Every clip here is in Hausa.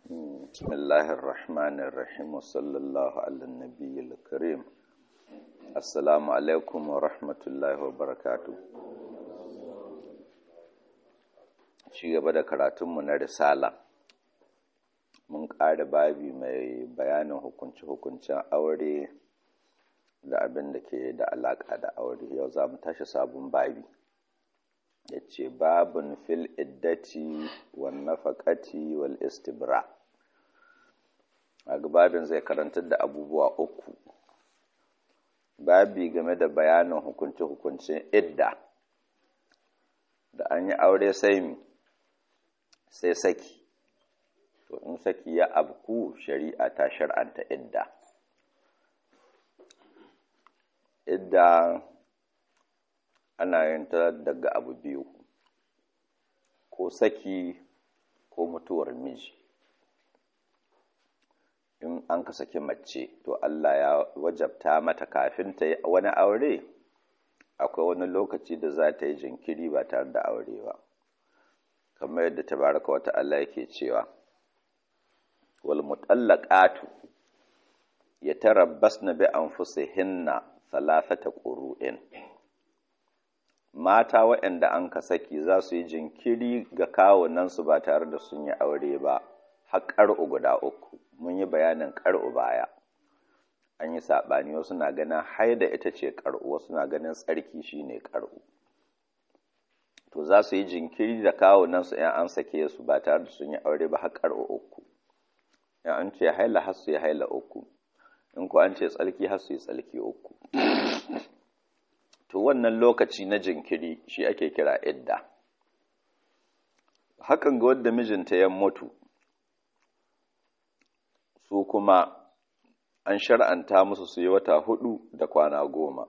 بسم الله الرحمن الرحيم وصلى الله على النبي الكريم السلام عليكم ورحمة الله وبركاته ci gaba da karatunmu na risala mun ƙara babi mai bayanin hukunce-hukuncen aure da abin da ke da alaƙa da aure yau za mu tashi sabon babi ya ce babin fil iddati wal nafaƙati wal istibra a babin zai karantar da abubuwa uku babi game da bayanin hukunce-hukuncen idda da an yi aure sai mi sai saki to in saki ya abku shari'a ta shar'anta idda idda ana yin ta daga abu biyu ko saki ko mutuwar miji in an ka saki mace to Allah ya wajabta mata kafin ta yi wani aure akwai wani lokaci da za ta yi jinkiri ba tare da aure ba kamar yadda tabaraka wata Allah yake cewa wal mutallaqatu yatarabbasna bi anfusihinna thalathata qurun mata waɗanda an ka saki za su yi jinkiri ga kawunansu ba tare da sun yi aure ba har ƙar'u guda uku mun yi bayanin ƙar'u baya an yi saɓani wasu na ganin haida ita ce ƙar'u wasu na ganin tsarki shine ƙar'u to za su yi jinkiri da kawunansu ‘yan an sake su ba tare da sun yi aure ba har ƙar'u uku ‘yan an ce haila har su yi haila uku in ko an ce tsarki har su yi tsarki uku to wannan lokaci na jinkiri shi ake kira idda hakan ga wadda mijinta ya mutu su kuma an shar'anta musu su yi wata hudu da kwana goma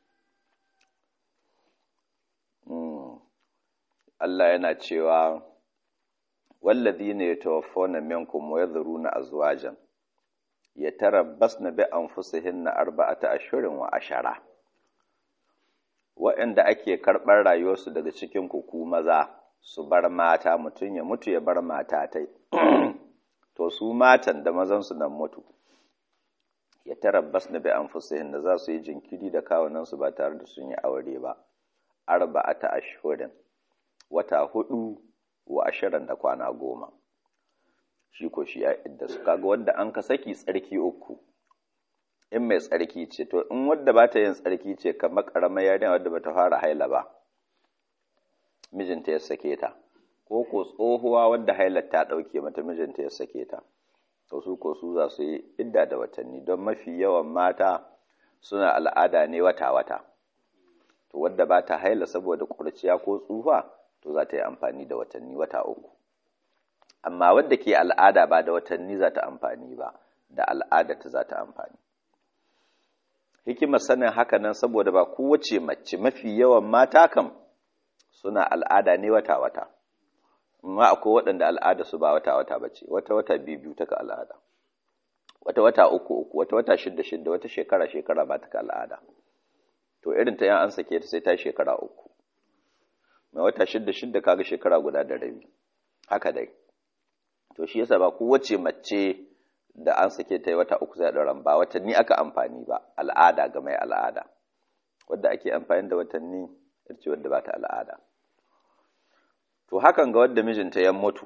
Allah yana cewa wallazi ne ya tawaffona minkum wa yadhuruna azwajan yatarabbasna bi anfusihinna arba'ata ashhurin wa ashara waɗanda ake karɓar rayuwarsu daga cikin kuku maza su bar mata mutum ya mutu ya bar mata ta to su matan da mazansu nan mutu ya tarabbas na bi anfusihin da za su yi jinkiri da kawunansu ba tare da sun yi aure ba arba'ata ashhurin wata hudu wa ashirin da kwana goma shi ko shi ya idda su kaga wanda an ka saki tsarki uku in mai tsarki ce to in wadda ba ta yin tsarki ce kamar ƙaramar yarinya wadda ba ta fara haila ba mijinta ya sake ta ko ko tsohuwa wadda hailar ta ɗauke mata mijinta ya sake ta to su ko su za su yi idda da watanni don mafi yawan mata suna al'ada ne wata-wata to wadda ba ta haila saboda ƙurciya ko tsufa to za ta yi amfani da watanni wata uku amma wadda ke al'ada ba da watanni za ta amfani ba da al'ada ta za ta amfani hikimar sanin haka nan saboda ba kowace mace mafi yawan mata kam suna al'ada ne wata-wata amma akwai waɗanda al'ada su ba wata-wata ba ce wata-wata biyu taka al'ada wata-wata uku uku wata-wata shidda shidda wata shekara-shekara ba ta al'ada to irin ta yan an sake ta sai ta shekara uku mai wata shidda shidda kaga shekara guda da rabi haka dai to shi yasa ba kowace mace da an sake ta yi wata uku zai ɗauran ba watanni aka amfani ba al'ada ga mai al'ada wadda ake amfani da watanni ce wadda ba ta al'ada to hakan ga wadda mijinta ya mutu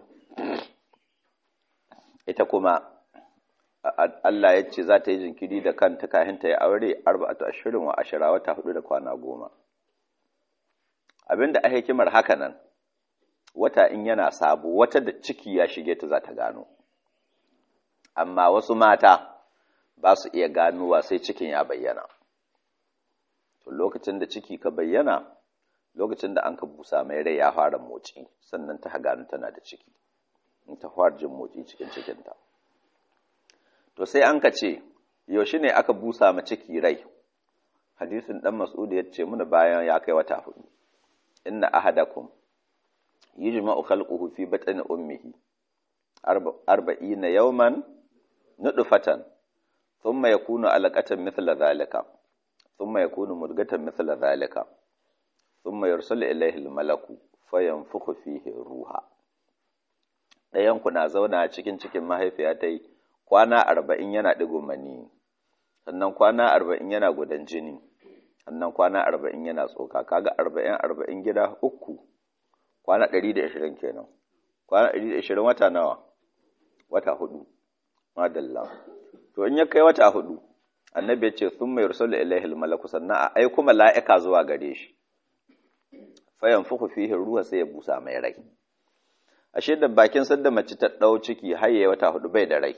ita kuma Allah ya ce za ta yi jinkiri da kanta kayan ta yi aure arba'atu ashirin wa ashira wata hudu da kwana goma abinda a hikimar haka nan wata in yana sabo wata da ciki ya shige ta za ta gano amma wasu mata ba su iya ganowa sai cikin ya bayyana to lokacin da ciki ka bayyana lokacin da an ka busa mai rai ya fara motsi sannan ta gano tana da ciki in ta fara jin motsi cikin cikinta to sai an ka ce yaushe ne aka busa ma ciki rai hadisin dan mas'ud ya ce muna bayan ya kai wata hudu inna ahadakum yujma'u khalquhu fi batni ummihi arba'ina yawman nudfatan thumma yakunu alaqatan mithla dhalika thumma yakunu mudghatan mithla dhalika thumma yursalu ilayhi al-malaku fayanfukhu fihi ruha ɗayan ku na zauna cikin cikin mahaifiya ta yi kwana arba'in yana ɗigon mani sannan kwana arba'in yana gudan jini sannan kwana arba'in yana tsoka kaga arba'in arba'in gida uku kwana ɗari da ashirin kenan kwana ɗari da ashirin wata nawa wata hudu madalla to in ya kai wata hudu annabi ya ce sun mai rusulu ilaihi malaku sannan a aiku mala'ika zuwa gare shi fayan fuku fihi ruwa sai ya busa mai rai ashe da bakin sadda mace ta ɗau ciki har yayi wata hudu bai da rai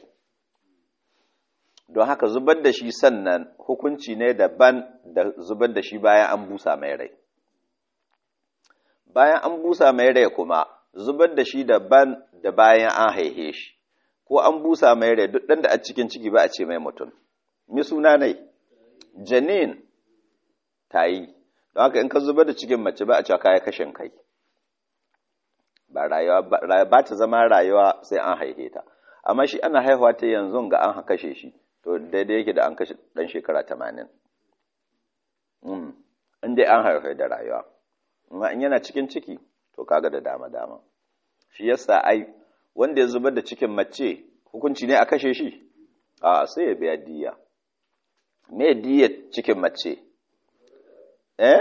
don haka zubar da shi sannan hukunci ne daban da zubar da shi bayan an busa mai rai bayan an busa mai rai kuma zubar da shi daban da bayan an haihe shi ko an busa mai rai duk ɗan da a cikin ciki ba a ce mai mutum mi suna ne janin ta yi don haka in ka zubar da cikin mace ba a cewa kaya kashin kai ba rayuwa ba ta zama rayuwa sai an haihe ta amma shi ana haihuwa ta yanzu ga an kashe shi to daidai yake da an kashe ɗan shekara tamanin in dai an haife da rayuwa amma in yana cikin ciki to kaga da dama dama shi yasa ai wanda ya zubar da cikin mace hukunci ne a kashe shi a sai ya biya diya me diya cikin mace eh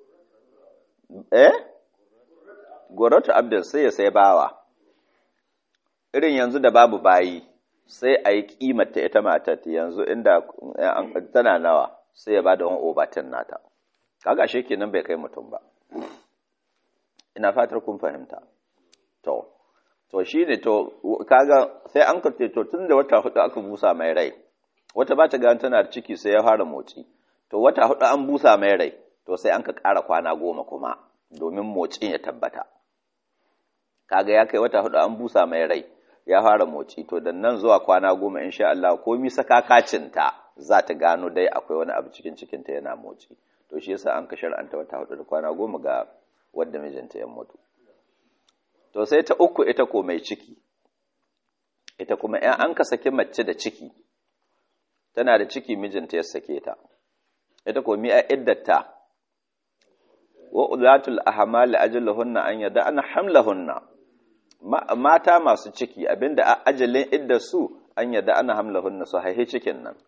eh goratu abdul sai ya sai bawa irin yanzu da babu bayi sai a yi kimata ita matar yanzu inda tana nawa sai ya ba da wani obatin nata kaga shi kenan bai kai mutum ba ina fatar kun fahimta to to shi ne to kaga sai an ka to tun da wata hudu aka busa mai rai wata ba ta gani tana da ciki sai ya fara motsi to wata hudu an busa mai rai to sai an ka ƙara kwana goma kuma domin motsin ya tabbata kaga ya kai wata hudu an busa mai rai ya fara motsi to da nan zuwa kwana goma insha Allah komi sakakacinta za ta gano dai akwai wani abu cikin cikinta yana motsi to shi yasa an ka shar'anta wata hudu da kwana goma ga wadda mijinta ya mutu to sai ta uku ita ko mai ciki ita kuma ‘yan an ka saki mace da ciki tana da ciki mijinta ya sake ta ita ko mi'a iddata wa ulatul ahmal ajaluhunna an yada ana hamlahunna mata masu ciki abinda a ajalin iddar su an yada ana hamlahunna su haihe cikin nan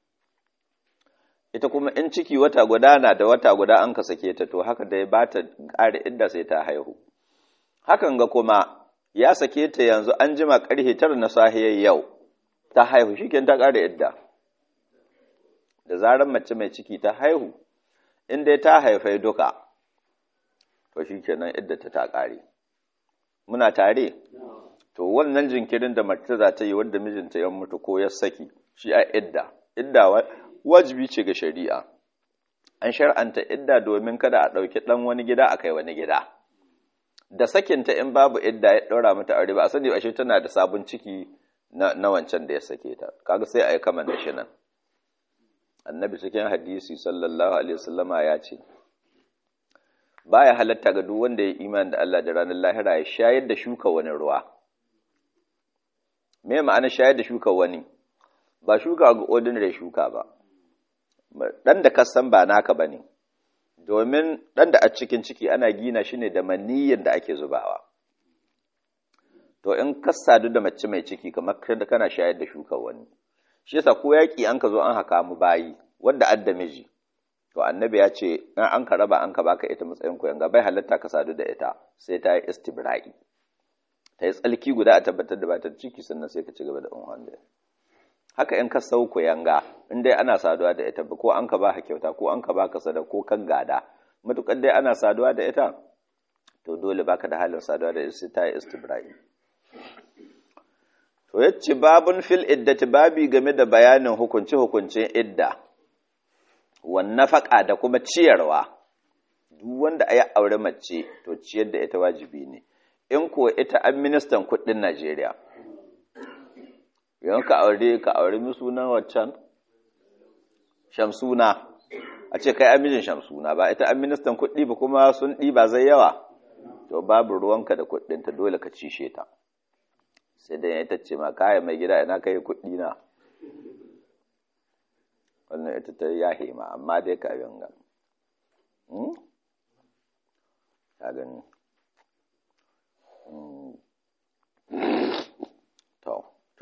ita kuma in ciki wata guda na da wata guda an ka sake ta to haka dai ba ta ƙara idda sai ta haihu hakan ga kuma ya sake ta yanzu an jima ƙarfe tara na sahiyar yau ta haihu shi ta ƙara idda da zarar mace mai ciki ta haihu in dai ta haifai duka to shi kenan idda ta ta ƙare muna tare to wannan jinkirin da mace za ta yi wanda mijinta ya mutu ko ya saki shi a idda idda wajibi ce ga shari'a an shar'anta idda domin kada a ɗauki ɗan wani gida a kai wani gida da sakinta in babu idda ya ɗaura mata aure ba a sani ashe tana da sabon ciki na, wancan da ya sake ta kaga sai a yi kama da shi nan annabi cikin hadisi sallallahu alaihi wasallama ya ce baya halatta ga duk wanda ya imani da Allah da ranar lahira ya shayar da shuka wani ruwa me ma'ana shayar da shuka wani ba shuka ga ordinary shuka ba dan da kasan ba naka bane domin dan da a cikin ciki ana gina shi ne da maniyyar da ake zubawa to in ka sadu da mace mai ciki kamar da kana shayar da shuka wani shi yasa ko yaki an ka zo an haka mu bayi wanda adda miji to annabi ya ce in an ka raba an ka baka ita matsayin koyan ga bai halatta ka sadu da ita sai ta yi istibra'i ta yi tsalki guda a tabbatar da ba ta ciki sannan sai ka ci gaba da unwan da haka in ka sau yanga in dai ana saduwa da ita ko an ka ba ka kyauta ko an ka ba ka sada ko kan gada matukar dai ana saduwa da ita to dole baka da halin saduwa da ita sai ta yi istibra'i to yace babun fil iddati babi game da bayanin hukunci hukuncin idda wan nafaka da kuma ciyarwa duk wanda ya aure mace to ciyar da ita wajibi ne in ko ita an ministan kuɗin Najeriya yan ka aure ka aure mi sunan waccan shamsuna a ce kai amijin shamsuna ba ita an ministan kuɗi ba kuma sun ɗiba zai yawa to babu ruwanka da kuɗinta dole ka cishe ta sai dai ita ce ma kaya mai gida ina kai kuɗi na wannan ita ta yahe ma amma dai ka yanga ka gani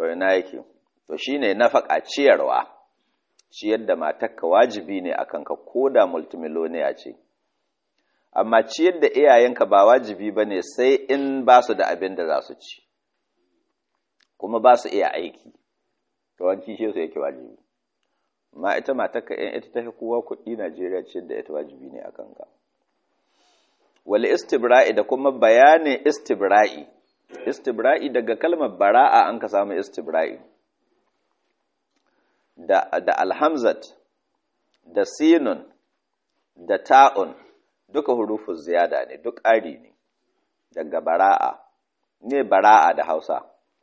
to ina yake to shine nafaka ciyarwa ciyar da matarka wajibi ne akan ka koda multimiloniya ce amma ciyar da iyayenka ba wajibi bane sai in ba su da abin da za su ci kuma ba su iya aiki to wanci shi su yake wajibi ma ita matarka in ita ta kowa kuɗi Najeriya ciyar da ita wajibi ne akan ka wal istibra'i da kuma bayanin istibra'i istibra'i daga kalmar bara'a an ka samu istibra'i da, da alhamzat da sinun da ta'un duka hurufun ziyada ne duk ƙari ne daga bara'a ne bara'a da hausa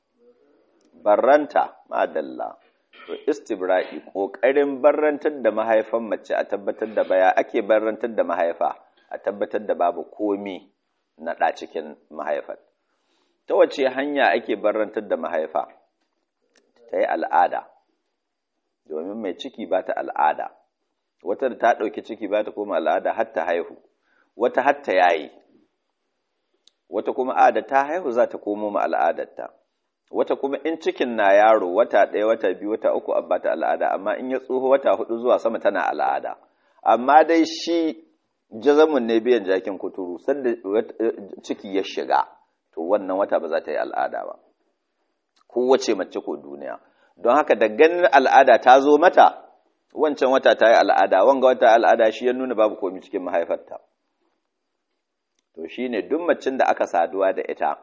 barranta madalla to istibra'i ƙoƙarin barrantar da mahaifan mace a tabbatar da baya ake barrantar da mahaifa a tabbatar da babu komi na ɗa cikin mahaifar ta wace hanya ake barrantar da mahaifa ta yi al'ada domin mai ciki ba ta al'ada wata da ta ɗauki ciki ba ta koma al'ada har ta haihu wata har ta yayi wata kuma a da ta haihu za ta komo ma al'adarta wata kuma in cikin na yaro wata ɗaya wata biyu wata uku abba ta al'ada amma in ya tsoho wata hudu zuwa sama tana al'ada amma dai shi jazamun ne biyan jakin kuturu sanda ciki ya shiga to wannan wata ba za ta yi al'ada ba kowace mace ko duniya don haka da ganin al'ada ta zo mata wancan wata ta yi al'ada wanga wata al'ada shi ya nuna babu komi cikin mahaifarta to shi ne duk macin da aka saduwa da ita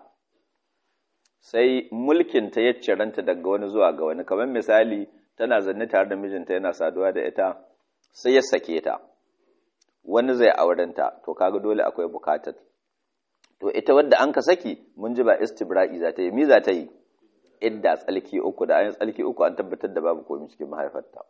sai mulkinta ya ciranta daga wani zuwa ga wani kamar misali tana zanne tare da mijinta yana saduwa da ita sai ya sake ta wani zai aurenta to kaga dole akwai bukatar to ita wadda an ka saki mun ji ba istibra'i za ta yi mi za ta yi idda tsalki uku da ayin tsalki uku an tabbatar da babu komai cikin mahaifarta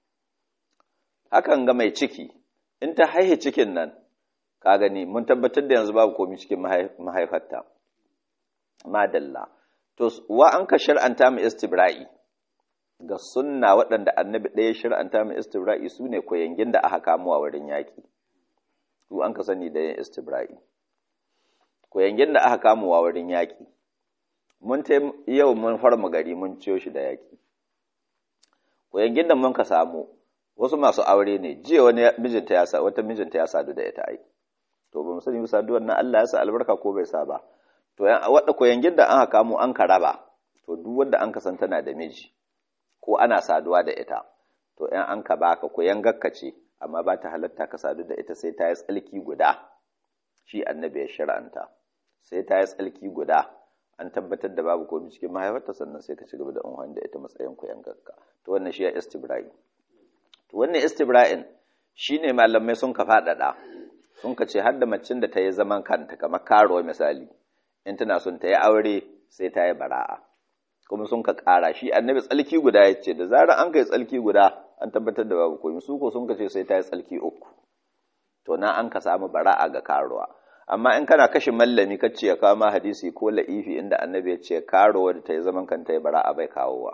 hakan ga mai ciki in ta haihe cikin nan ka gani mun tabbatar da yanzu babu komai cikin mahaifarta madalla to wa an ka shar'anta mu istibra'i ga sunna waɗanda annabi ɗaya shar'anta mu istibra'i su ne koyangin da aka kamo a wurin yaƙi su an ka sani da yin istibra'i koyangin da aka kamo a wurin yaƙi mun ta yau mun farma gari mun ciyo shi da yaƙi koyangin da mun ka samu wasu masu aure ne jiya wani mijinta ya sa wata mijinta ya sadu da ita ai to ba mu sani saduwar nan Allah ya sa albarka ko bai sa ba to wadda koyangin da an kamo an ka raba to duk wanda an ka san tana da miji ko ana saduwa da ita to in an ka baka koyangarka ce amma ba ta halatta ka sadu da ita sai ta yi tsalki guda shi annabi ya shir'anta sai ta yi tsalki guda an tabbatar da babu komai cikin mahaifarta sannan sai ka ci gaba da unhan da ita matsayin koyangarka to wannan shi ya istibra'i to wannan istibra'in shine malamai sun ka faɗaɗa sun ka ce har da macin da ta yi zaman kanta kamar karo misali in tana son ta yi aure sai ta yi bara'a kuma sun ka ƙara shi annabi tsalki guda ya ce da zarar an kai tsalki guda an tabbatar da babu komai su ko sun ka ce sai ta yi tsalki uku to na an ka samu bara'a ga karuwa amma in kana kashe mallami ka ce ya kawo ma hadisi ko la'ifi inda annabi ya ce karuwa da ta yi zaman kanta ya bara'a bai kawowa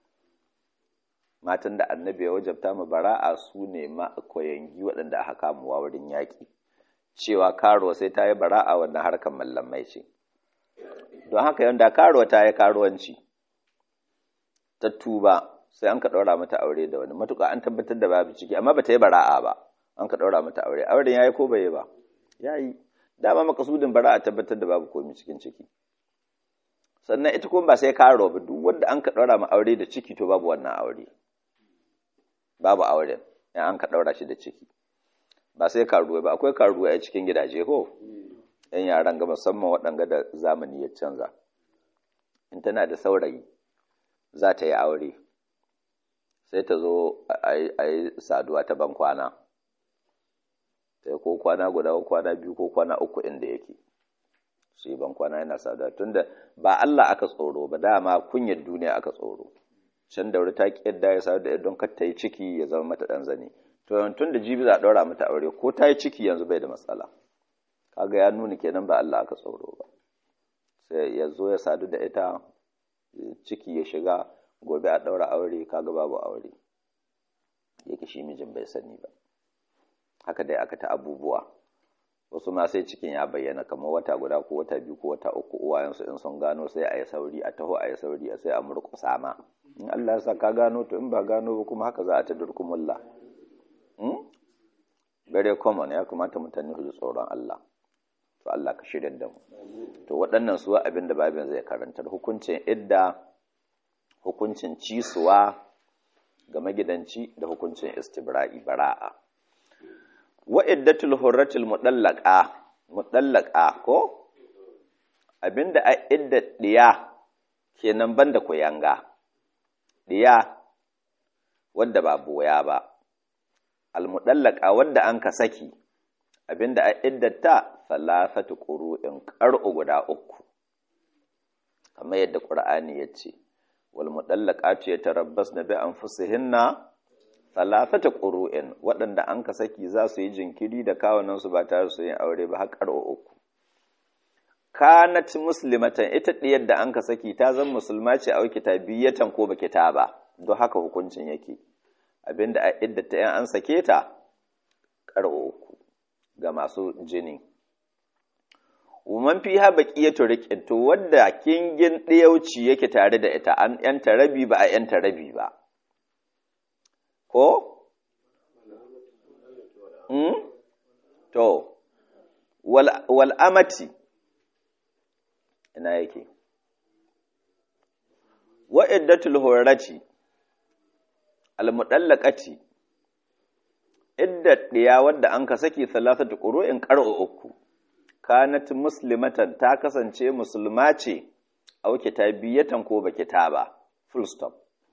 matan da annabi ya wajabta mu bara'a su ne ma koyangi waɗanda aka kamuwa wurin yaƙi cewa karuwa sai ta yi bara'a wannan harkar mallamai ce don haka yanda karuwa ta yi karuwanci ta tuba sai an ka ɗaura mata aure da wani matuƙa an tabbatar da babu ciki amma ba ta yi bara'a ba an ka ɗaura mata aure auren ya yi ko bai yi ba ya yi dama makasudin bara'a tabbatar da babu komi cikin ciki sannan ita kuma ba sai karuwa ba duk wanda an ka ɗaura ma aure da ciki to babu wannan aure babu auren in an ka ɗaura shi da ciki ba sai karuwa ba akwai karuwa a cikin gidaje ko yan yaran ga musamman waɗanga da zamani ya canza in tana da saurayi za ta yi aure sai ta zo a yi saduwa ta ban kwana ta yi ko kwana guda ko kwana biyu ko kwana uku inda yake su yi ban kwana yana saduwa tunda ba Allah aka tsoro ba dama kunyar duniya aka tsoro can da wuri ta ki yadda ya sadu da don kar ta yi ciki ya zama mata ɗan zane to tun da jibi za a ɗaura mata aure ko ta yi ciki yanzu bai da matsala kaga ya nuna kenan ba Allah aka tsoro ba sai ya zo ya sadu da ita ciki ya shiga gobe a ɗaura aure kaga babu aure yake shi mijin bai sani ba haka dai aka ta abubuwa wasu ma sai cikin ya bayyana kamar wata guda ko wata biyu ko wata uku uwayensu in sun gano sai a yi sauri a taho a yi sauri sai a murƙusa ma in Allah ya sa ka gano to in ba gano ba kuma haka za a ta durkumulla very common ya kamata mutane su ji tsoron Allah to Allah ka shirya da mu to waɗannan su abin da babin zai karantar hukuncin idda hukuncin cisuwa ga magidanci da hukuncin istibra'i bara'a wa iddatul hurratil mudallaqa mudallaqa ko abinda a idda diya kenan banda koyanga diya wadda ba boya ba al mudallaqa wadda an ka saki abinda a iddata salafatu qur'in qar'u guda uku kamar yadda qur'ani yace wal mudallaqatu yatarabbasna bi anfusihinna thalathata qur'in waɗanda an ka saki za su yi jinkiri da kawunan su ba tare su yin aure ba har uku kanat muslimatan ita diyar da an ka saki ta zan musulma ce a kitabiyatan ko ba kitaba don haka hukuncin yake abinda a iddata yan an sake ta ƙar'o uku ga masu jini Woman fi ha baƙiyatu riƙin to wadda kingin ɗiyauci yake tare da ita an ‘yanta rabi ba a ‘yanta rabi ba. Ko? Hmm? To, wal amati, ina yake. Wa'iddatul horati, al-muɗallaƙati, idda ɗiya wadda an ka saki salasatu ƙuru'in ƙar'o uku. kanat muslimatan ta kasance musulma ce auke ta biyatan ko baki ta ba full stop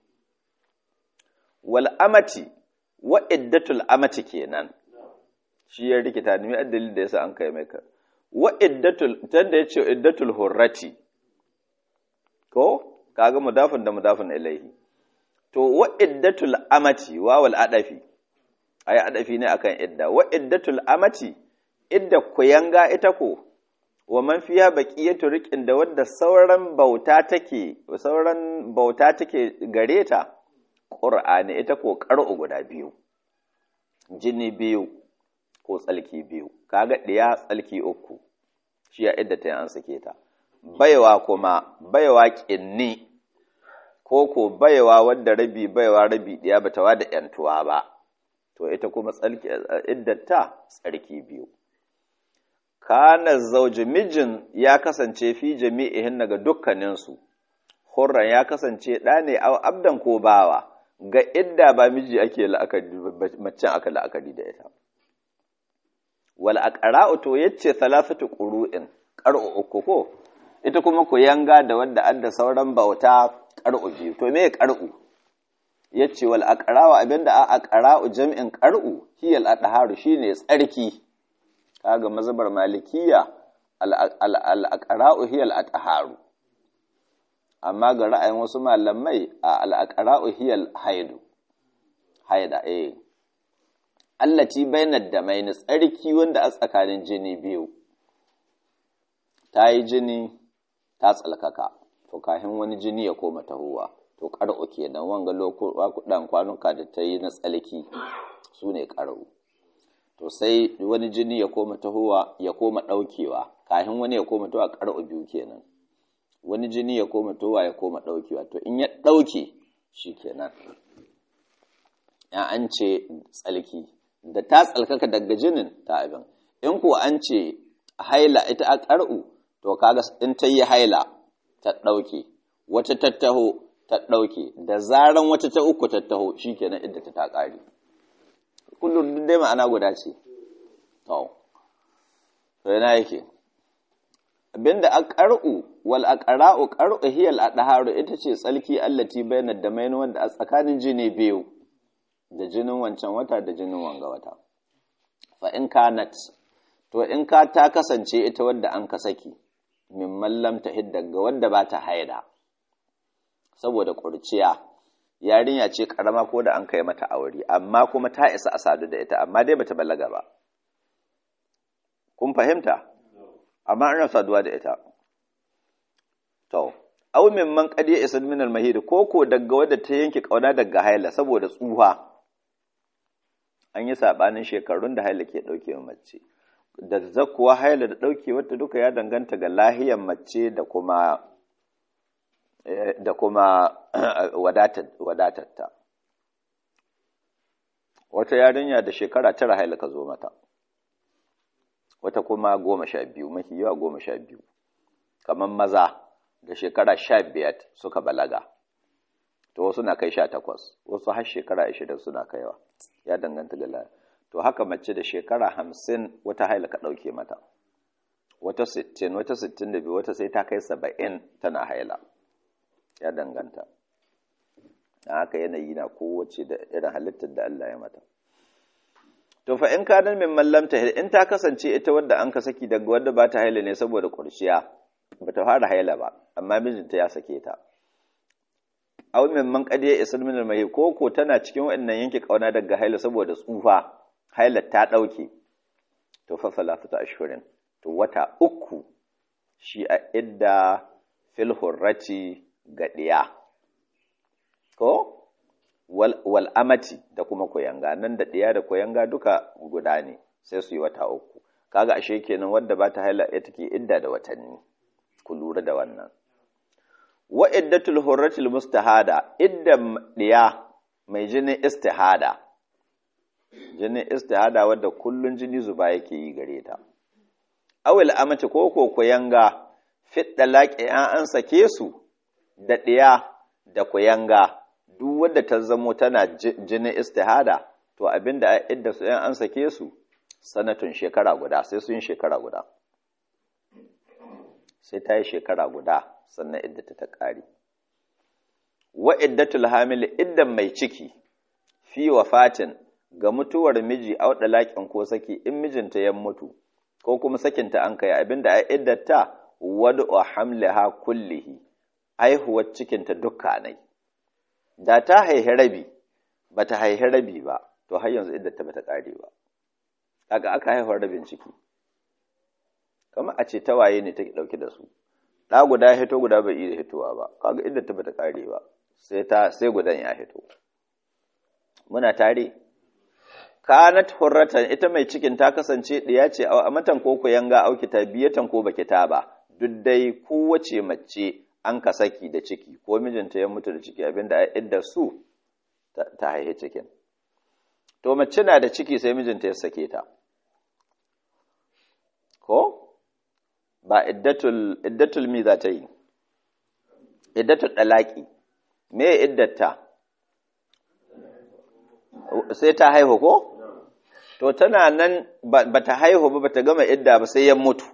wal amati wa iddatul amati kenan shi ya rikita ni addalil da yasa an kai mai ka wa iddatul tanda yace iddatul hurrati ko kaga mudafin da mudafin ilaihi to wa iddatul amati wawal adafi ay adafi ne akan idda wa iddatul amati idda kuyanga ita ko wa man fiya baqiyatu riqin da wadda sauran bauta take sauran bauta take gare ta qur'ani ita ko qar'u guda biyu jini biyu ko tsalki biyu kaga diya tsalki uku shi ya idda ta an sake ta baiwa kuma baiwa kinni ko ko baiwa wadda rabi baiwa rabi diya bata wada yantuwa ba to ita kuma tsalki iddata tsarki biyu kana zauji mijin ya kasance fi jami'ihin daga dukkaninsu, hurran ya kasance ɗa ne a abdan ko bawa, ga idda ba miji ake la'akari, macen aka la'akari da ita. Wal aqra'u to yace salasatu qur'in qar'u uku ko ita kuma ku yanga da wanda adda sauran bauta qar'u biyu to me qar'u yace wal aqra'u abinda a aqra'u jam'in qar'u hiyal adharu shine tsarki kaga mazhabar malikiya al-aqra'u hiya al-atharu amma ga ra'ayin wasu malamai al-aqra'u hiya al-haidu haida eh allati bainad damain tsarki wanda a tsakanin jini biyu ta yi jini ta tsalkaka to kafin wani jini ya koma tahowa to qara'u kenan wanga lokutan kwanuka da ta yi na tsalki su ne qara'u to sai wani jini ya koma tahowa ya koma ɗaukewa kafin wani ya koma tahowa ƙar'u biyu kenan wani jini ya koma tahowa ya koma ɗaukewa to in ya ɗauke shi kenan ya an ce tsalki da ta tsalkaka daga jinin ta abin in kuwa an ce haila ita a ƙar'u to kaga in ta yi haila ta ɗauke wata tattaho ta ɗauke da zaran wata ta uku tattaho shi kenan idda ta ta ƙare kullum duk dai ma'ana guda ce to to yana yake abinda aqra'u wal aqra'u qar'u hiya al adharu ita ce tsalki allati bainad damain wanda a tsakanin jini biyu da jinin wancan wata da jinin wanga wata fa in kanat to in ka ta kasance ita wadda an ka saki mimman lam tahid daga wanda ba ta haida saboda kurciya yarinya ce karama ko da an kai mata aure amma kuma ta isa a sadu da ita amma dai bata balaga ba kun fahimta amma ana saduwa da ita to aw mimman qad isa min al mahid ko ko daga wadda ta yanke kauna daga haila saboda tsuha an yi sabanin shekarun da haila ke dauke mace da zakuwa haila da ɗauke wata duka ya danganta ga lahiyar mace da kuma da kuma wadatarta wata yarinya da shekara tara haila ka zo mata wata kuma goma sha biyu mafi yawa goma sha biyu kamar maza da shekara sha biyar suka balaga to wasu na kai sha takwas wasu har shekara ashirin suna kaiwa ya danganta ga lahiyar to haka mace da shekara hamsin wata haila ka ɗauke mata wata sittin wata sittin da biyu wata sai ta kai saba'in tana haila ya danganta a haka yanayi na kowace da irin halittar da Allah ya mata to fa in kanan min mallamta in ta kasance ita wadda an ka saki daga wadda ba ta haila ne saboda kurciya ba ta fara haila ba amma mijinta ya sake ta aw min man qad ya isal min al ko ko tana cikin wannan yanke kauna daga haila saboda tsufa hailar ta ɗauke to fa salafata ashhurin to wata uku shi a idda fil hurrati ga ɗiya ko wal, wal amati da kuma koyanga nan da ɗiya da koyanga duka guda ne sai su yi wata uku kaga ashe kenan wadda ba ta haila ita ke idda da watanni ku lura da wannan wa iddatul hurratil mustahada idda ɗiya mai jinin istihada jinin istihada wadda kullun jini zuba yake yi gare ta awil amati ko ko kuyanga fit dalaqi an an sake su da ɗiya da kuyanga duk wadda ta zamo tana jinin istihada to abinda a idda su an sake su sanatun shekara guda sai sun shekara guda sai ta yi shekara guda sannan idda ta ƙari wa iddatul hamil iddan mai ciki fi wafatin ga mutuwar miji a wadda laƙin ko saki in mijinta ya mutu ko kuma sakinta an kai abinda a iddata wadu wa hamlaha kullihi aihuwar cikinta dukkanai da ta haihi rabi ba ta haihi rabi ba to har yanzu iddata ba ta ƙare ba kaga aka haihuwar rabin ciki kamar a ce tawaye ne take ɗauke da su ɗa guda ya hito guda bai iya hitowa ba kaga iddata ba ta ƙare ba sai ta sai gudan ya hito muna tare kanat hurratan ita mai cikin ta kasance ɗiya ce a matan ko ku yanga auki ta biyatan ko baki ta ba duk dai kowace mace an ka saki da ciki ko mijinta ya mutu da ciki abinda a idda su ta haihe cikin to mace na da ciki sai mijinta ya sake ta ko ba iddatul iddatul mi za ta yi iddatul dalaki me iddata sai ta haihu ko to tana nan ba ta haihu ba ta gama idda ba sai ya mutu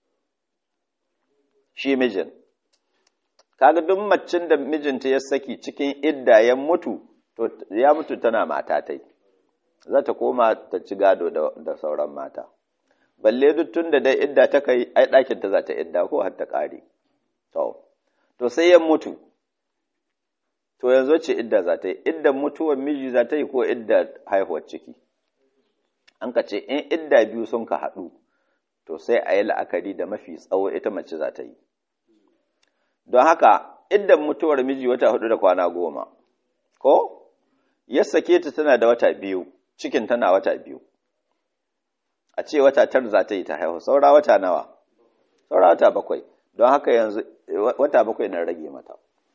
shi mijin kaga duk macin da mijinta ya saki cikin idda ya mutu to ya mutu tana mata tai za ta koma ta ci gado da sauran mata balle duk tun da dai idda ta kai ai ɗakin ta za ta idda ko har ta ƙare to to sai ya mutu to yanzu ce idda za ta yi idda mutuwar miji za ta yi ko idda haihuwar ciki an ka ce in idda biyu sun ka haɗu to sai a yi la'akari da mafi tsawo ita mace za ta yi don haka iddan mutuwar miji wata hudu da kwana goma ko ya sake ta tana da wata biyu cikin tana wata biyu a ce wata tar za ta yi ta haihu saura wata nawa saura wata bakwai don haka yanzu wata bakwai na rage mata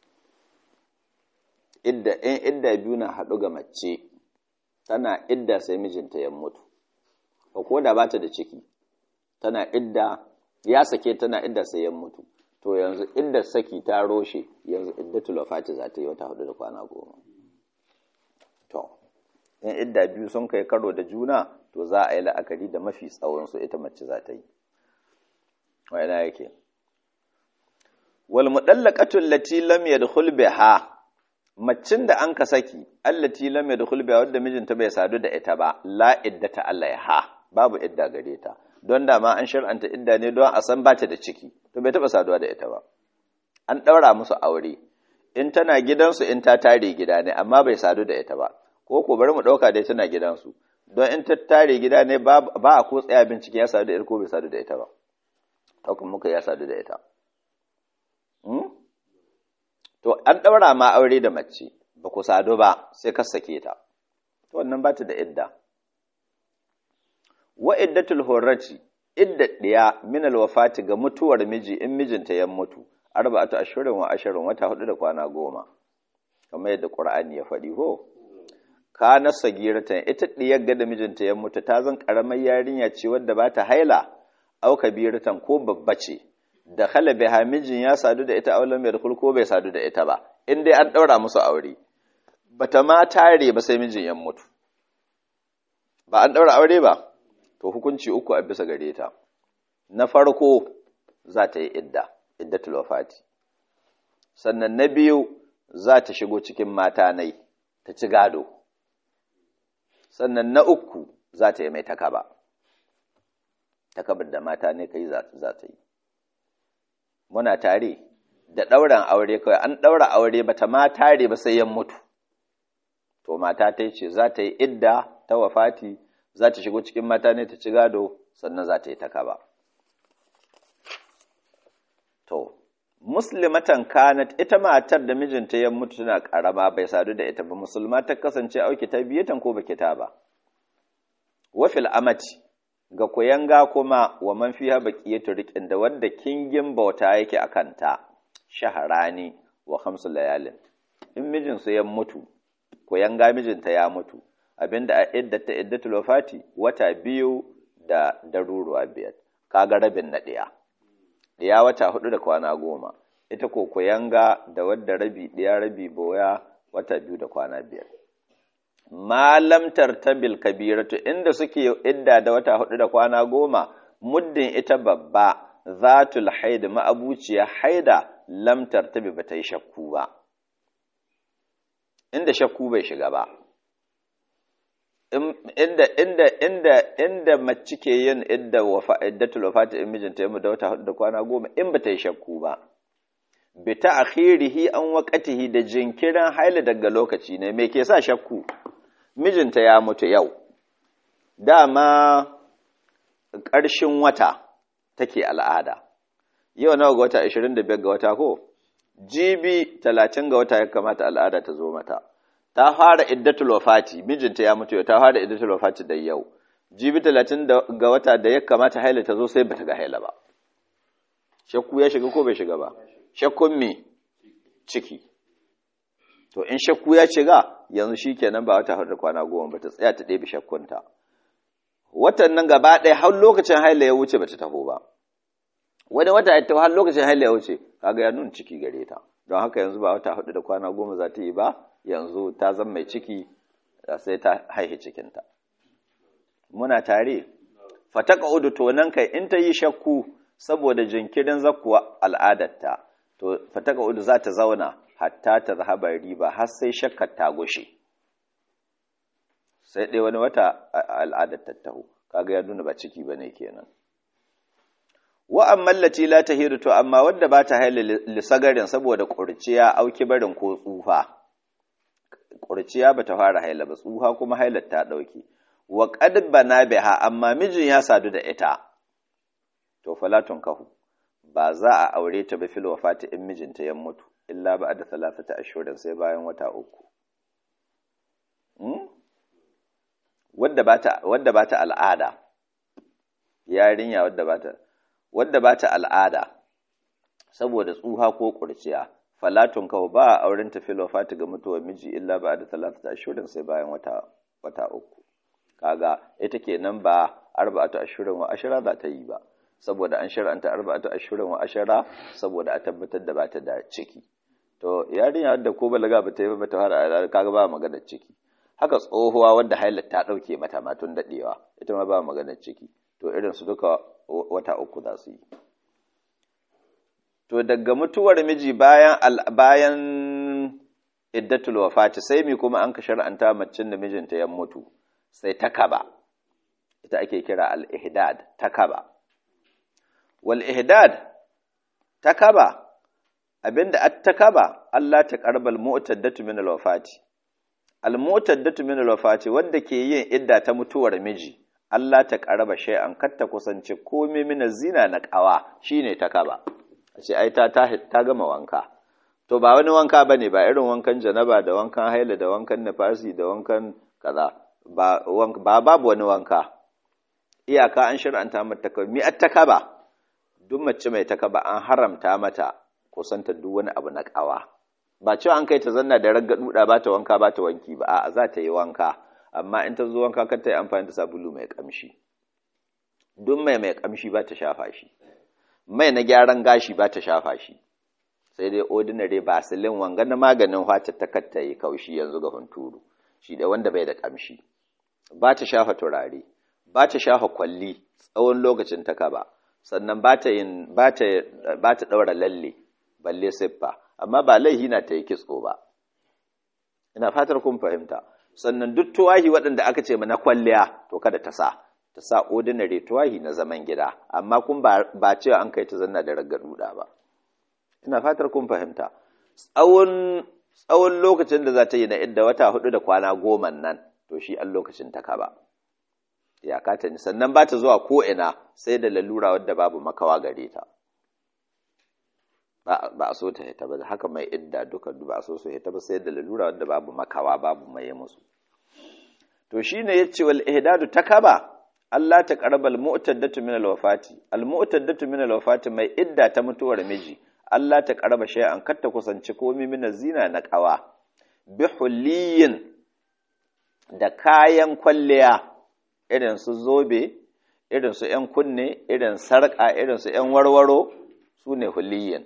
idda in idda biyu na haɗu ga mace tana idda sai mijinta ya mutu ba ko da ba ta da ciki tana idda ya sake tana idda sai ya mutu to yanzu idda saki ta roshe yanzu iddatul wafati za ta yi wata hudu da kwana goma to in idda biyu sun kai karo da juna to za a yi la'akari da mafi tsawon su ita mace za ta yi wa ina yake wal mudallaqatu allati lam yadkhul biha macin da an ka saki allati lam yadkhul biha wadda mijinta bai sadu da ita ba la iddata alaiha babu idda gare ta don da ma an shar'anta idda ne don a san ba ta da ciki to bai taba saduwa da ita ba an daura musu aure in tana gidansu in ta tare gida ne amma bai sadu da ita ba ko ko bari mu dauka dai tana gidansu don in ta tare gida ne ba a ko tsaya bincike ya sadu da ita ko bai sadu da ita ba hukun muka ya sadu da ita to an ɗaura ma aure da mace ba ku sadu ba sai ka sake ta to wannan ba ta da idda wa iddatul hurrati idda ɗiya min alwafati ga mutuwar miji in mijinta ya mutu arba'atu ashirin wa ashirin wata hudu da kwana goma kamar yadda qur'ani ya faɗi ho kana sagiratan ita ɗiyar ga da mijinta ya mutu ta zan karamar yarinya ce wadda ba ta haila au kabiratan ko babba ce da khala biha mijin ya sadu da ita aulan mai ko bai sadu da ita ba in dai an ɗaura musu aure bata ma tare ba sai mijin ya mutu ba an ɗaura aure ba to hukunci uku a bisa gare ta na farko za ta yi idda iddatul wafati sannan na biyu za ta shigo cikin mata nai ta ci gado sannan na uku za ta yi mai takaba takabar da mata ne kai za ta yi muna tare da ɗauran aure kawai an ɗaura aure ba ta ma tare ba sai yan mutu to mata ta ce za ta yi idda ta wafati za ta shigo cikin mata ne ta ci gado sannan za ta yi takaba to muslimatan kanat ita matar da mijinta ya mutu tana karama bai sadu da ita ba musulma ta kasance auki ta biyatan ko baki ta ba wafil amati ga kuyanga kuma wa man fiha baqiyatu riqin da wanda kingin bauta yake akan ta shaharani wa khamsu layalin in mijinsa ya mutu kuyanga mijinta ya mutu abinda a iddata iddatul wafati wata biyu da daruruwa biyar kaga rabin na ɗaya ɗaya wata hudu da kwana goma ita ko kuyanga da wadda rabi ɗaya rabi boya wata biyu da kwana biyar malam tartabil kabiratu inda suke idda da wata hudu da kwana goma muddin ita babba zatul haida ma'abuciya haida lam tartabi ba ta yi shakku ba inda shakku bai shiga ba inda inda inda inda mace ke yin idda wafa iddatul wafati in mijinta yamu da wata hudu da kwana goma in ba ta yi shakku ba bi ta'khirihi an waqatihi da jinkirin haila daga lokaci ne me ke sa shakku mijinta ya mutu yau dama ƙarshen wata take al'ada yau nawa ga wata 25 ga wata ko jibi 30 ga wata ya kamata al'ada ta zo mata ta fara iddatul wafati mijinta ya mutu ta fara iddatul wafati da yau jibi 30 ga wata da ya kamata haila ta zo sai bata ga haila ba shakku ya shiga ko bai shiga ba shakkun me ciki to in shakku ya shiga yanzu shikenan ba wata hudu kwana goma ba ta tsaya ta ɗebe shakkunta watan nan gaba ɗaya har lokacin haila ya wuce bata taho ba wani wata ya taho har lokacin haila ya wuce kaga ya nuna ciki gare ta don haka yanzu ba wata hudu da kwana goma za ta yi ba yanzu ta zama mai ciki sai ta haihi cikinta muna tare fataka udu to nan kai in ta yi shakku saboda jinkirin zakkuwa al'adarta to fataka udu za ta zauna hatta ta zahaba riba har sai shakkar ta gushe sai dai wani wata al'adar tattaho kaga ya nuna ba ciki bane kenan wa amma lati la tahiru to amma wanda ba ta haila lisagarin saboda kurciya auki barin ko tsufa kurciya ba ta fara haila ba tsufa kuma hailar ta dauke wa qad bana biha amma mijin ya sadu da ita to falatun kahu ba za a aure ta ba fil wafati in mijinta ya mutu illa ba da talafata ashurin sai bayan wata uku wadda ba ta al'ada yarinya wadda ba ta wadda ba ta al'ada saboda tsuha ko kurciya falatun kawo ba a auren ta fil wafati ga mutuwar miji illa ba da talafata ashurin sai bayan wata wata uku kaga ita kenan ba arba'atu ashurin wa ashara za ta yi ba saboda an shar'anta arba'atu ashurin wa ashara saboda a tabbatar da bata da ciki to yarinya da ko balaga bata yi ba ta fara kaga ba magana ciki haka tsohuwa wadda hailar ta dauke mata ma tun dadewa ita ma ba magana ciki to irin su duka wata uku za su yi to daga mutuwar miji bayan bayan iddatul wafati sai mi kuma an ka shar'anta macin da mijinta ya mutu sai takaba ita ake kira al-ihdad takaba wal ihdad takaba abinda at takaba Allah ta karbal mu'taddatu min al-wafati al mu'taddatu min al-wafati wanda ke yin idda ta mutuwar miji Allah ta karaba shay'an kar ta kusance komai min zina na kawa shine takaba ce ai ta ta gama wanka to ba wani wanka bane ba irin wankan janaba da wankan haila da wankan nafasi da wankan kaza ba ba babu wani wanka iyaka an shir'anta mata takaba mi at takaba duk mace mai takaba an haramta mata kusanta duk wani abu na kawa ba cewa an kai ta zanna da ragga duda ba ta wanka ba ta wanki ba a'a za ta yi wanka amma in ta zo wanka kar ta yi amfani da sabulu mai kamshi duk mai mai kamshi ba ta shafa shi mai na gyaran gashi ba ta shafa shi sai dai ordinary basilin wanga na maganin wata ta katta yi kaushi yanzu ga hunturu shi da wanda bai da kamshi ba ta shafa turare ba ta shafa kwalli tsawon lokacin ta kaba sannan ba ta yin ba ta ba ta daura lalle balle siffa amma ba laihi na ta yi kitso ba ina fatar kun fahimta sannan duk tuwahi waɗanda aka ce na kwalliya to kada ta sa ta sa ordinary tuwahi na zaman gida amma kun ba cewa an kai ta zanna da raggar duda ba ina fatar kun fahimta tsawon tsawon lokacin da za ta yi na idda wata hudu da kwana goma nan to shi an lokacin ta kaba ya kata ni sannan ba ta zuwa ko ina sai da lalura wadda babu makawa gare ta ba a so ta hita ba haka mai idda duka ba a so su hita ba sai da lalura wadda babu makawa babu mai musu to shine yace wal ihdadu takaba Allah ta qarabal mu'taddatu min al wafati al mu'taddatu min al wafati mai idda ta mutuwar miji Allah ta qaraba shay'an kar ta kusanci komai min zina na qawa bi hulliyin da kayan kwalliya irin su zobe irin su ‘yan kunne irin sarƙa irin su ‘yan warwaro su ne hulliyin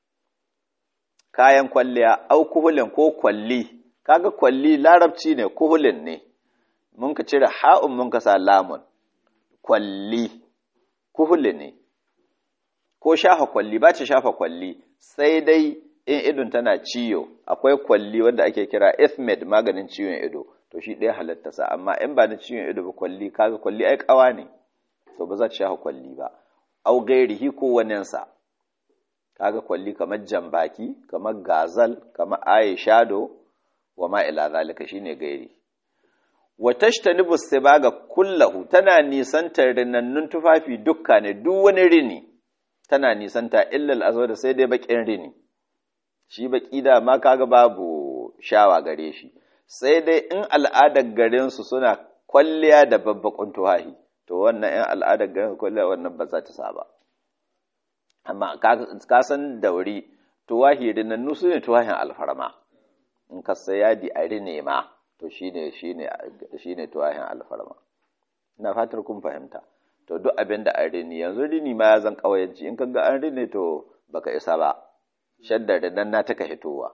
kayan kwalliya au kuhulin ko kwalli kaga kwalli larabci ne kuhulin ne mun ka cire ha'un mun ka sa lamun kwalli kuhuli ne ko shafa kwalli ba ta shafa kwalli sai dai in idon tana ciyo akwai kwalli wanda ake kira ethmed maganin ciwon ido to shi ɗaya halatta sa amma in ba na ciwon ido ba kwalli kaga kwalli ai kawa ne to ba za ta shafa kwalli ba au gairihi ko waninsa kaga kwalli kamar jambaki kamar gazal kamar aye shado wa ma ila zalika shine gairi wa tashtanibu sibaga kullahu tana nisantar rinannun tufafi dukka ne duk wani rini tana nisanta illal azwada sai dai bakin rini shi baki da ma kaga babu shawa gare shi sai dai in al'adar garin su suna kwalliya da babbakun tufafi to wannan in al'adar garin kwalliya wannan ba za ta saba amma ka san dauri tuwahi rinannu su ne tuwahin alfarma in ka sai yadi a rine ma to shine shine shine tuwahin alfarma ina fatar kun fahimta to duk abin da an rini yanzu rini ma ya zan kawayanci in kaga an rini to baka isa ba shadda da nan na taka hitowa